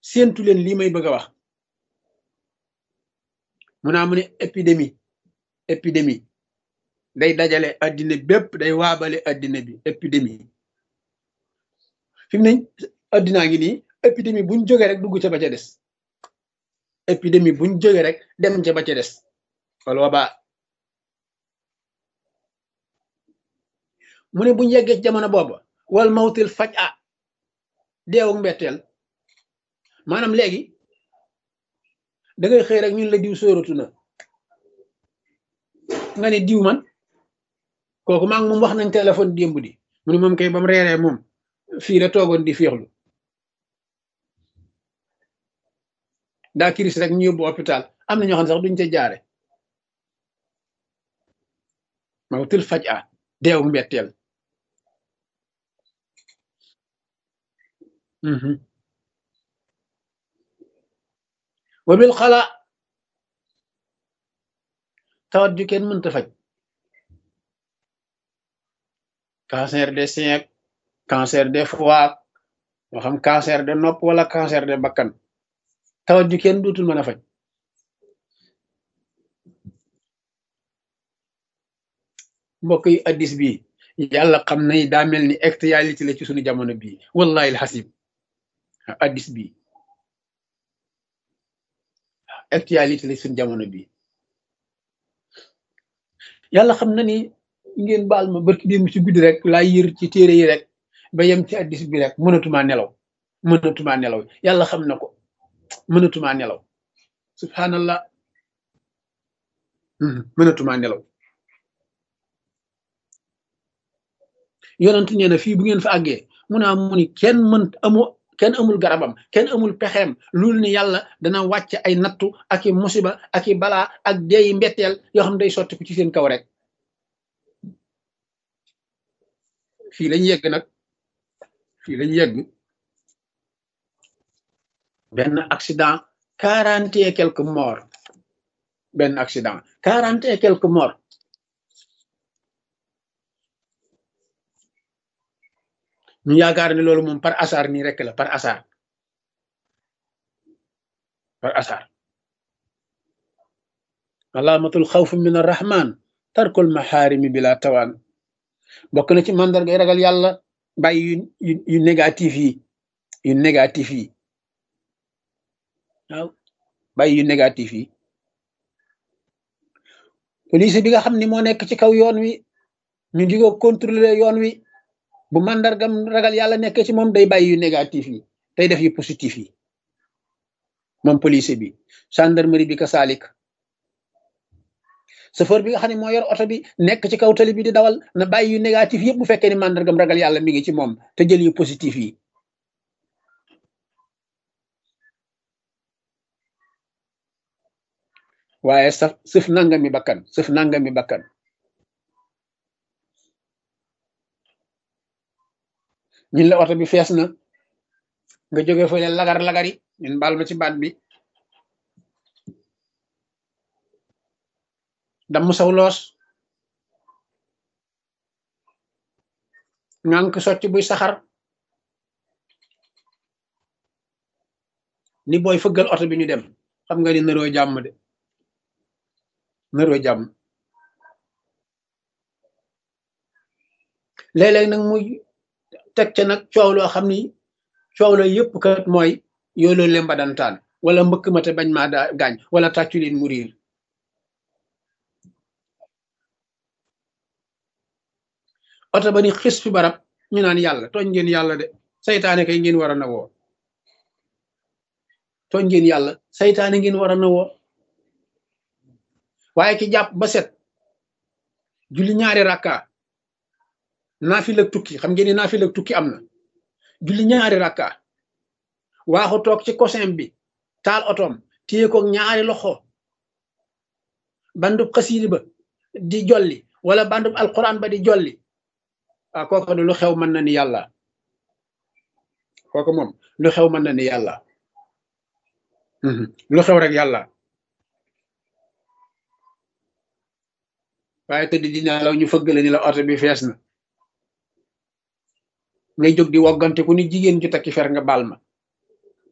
séentu leen lii may bëgg a wax mu naa mu ne épidémie épidémie day dajale addina bépp day waabale addina bi épidémie fi mu ne addinaa ngi nii épidémie buñ jógee rek dugg ca ba ca des épidémie buñ jógee rek dem ca ba ca des wala wabaa mu ne buñ yeggee ci jamono booba wal mawtil faj a deewu mbetteel maanaam léegi da ngay xëy rek ñun la diw sóoratu na nga ne diw man kooku maa ngi moom wax nañ téléphone démb di mu ne moom kay ba mu reeree moom fii la toogoon di féexlu daa kiris rek ñu yóbbu hôpital am na ñoo xam ne sax duñ ca jaare mawtil faj a deewu mbetteel wa bil xala tawat ju kenn mënta faj cancer des seins cancer des foie moo xam cancer de nopp wala cancer de bakkan tawat ju kenn dootul mën a faj mbokk yi addis bi yàlla xam na daa mel ni actualité la ci suñu jamono bii wallahi alxasib addis bi actualité la suñu jamono bii yàlla xam na ni ngeen baal ma barki démb ci guddi rek laa yër ci téere yi rek ba yem ci addis bi rek mënatumaa nelaw mënatumaa nelaw yàlla xam na ko mënatumaa nelaw subhanallah mënatumaa nelaw yonent nee na fii bu ngeen fa àggee mu naa mu ni kenn mën amu kenn amul garabam kenn amul pexeem loolu ni yàlla dana wàcc ay nattu ak i musiba ak i balaa ak deeyi mbetteel yoo xam ne day sotti ko ci seen kaw rek fii lañ yegg nag fii lañ yegg benn accident quarante et quelques morts benn accident quarante et quelques morts ñu yaakaar ne loolu moom par hasard nii rek la par hasard par hasard alaamatul xawf min arrahman tarkul maxaarimi bila tawaan bokk na ci mandargay ragal yàlla bàyyi yu yu négatif yi yu négatif yi waaw bàyyi yu négatif yi police bi nga xam ni moo nekk ci kaw yoon wi ñu di ko contrôler yoon wi bu mandargam ragal yàlla nekk ci moom day bàyyi yu négatif yi day def yu positif yi moom police bi gendarmerie bi ka saalik chauffeur bi nga xam ne moo yor oto bi nekk ci kaw tali bi di dawal na bàyyi yu négatif yëpp bu fekkee ni mandargam ragal yàlla mi ngi ci moom te jël yu positif yi waaye saf sëf nangami bakkan sëf nangami bakkan ñun la oto bi fees na nga jóge fa leen lagar lagari ñun baal ma ci baat bi damm saw loos ngànk sotti buy saxar ni booy fëggal oto bi ñu dem xam nga ni naroo jàmm de naroo jàmm léeg-léeg nag muy teg ca nag coow loo xam ni coow la yëpp kat mooy yooloo lemba dantaan wala mbëkk ma te bañ maa daa gaañ wala tàccu leen mu riir oto ba ni xis fi barab ñu naan yàlla tooñ ngeen yàlla de saytaane kay ngeen war a na woo tooñ ngeen yàlla saytaane ngeen war a na woo waaye ki jàpp ba set julli ñaari rakka naafila tukki xam ngeen ni naafila tukki am na julli ñaari rakka waaxu toog ci cosin bi taal otoom téye ko ñaari loxo bandub xasiidi ba di jolli wala bandub alquran ba di jolli waaw kooku lu xew mën na ni yàlla kooku moom lu xew mën na ni yàlla lu xew rek yàlla waaye tëdd dina law ñu fëggale ni la oto bi fees na ngay jóg di woggante ku ni jigéen ju takki fer nga baal ma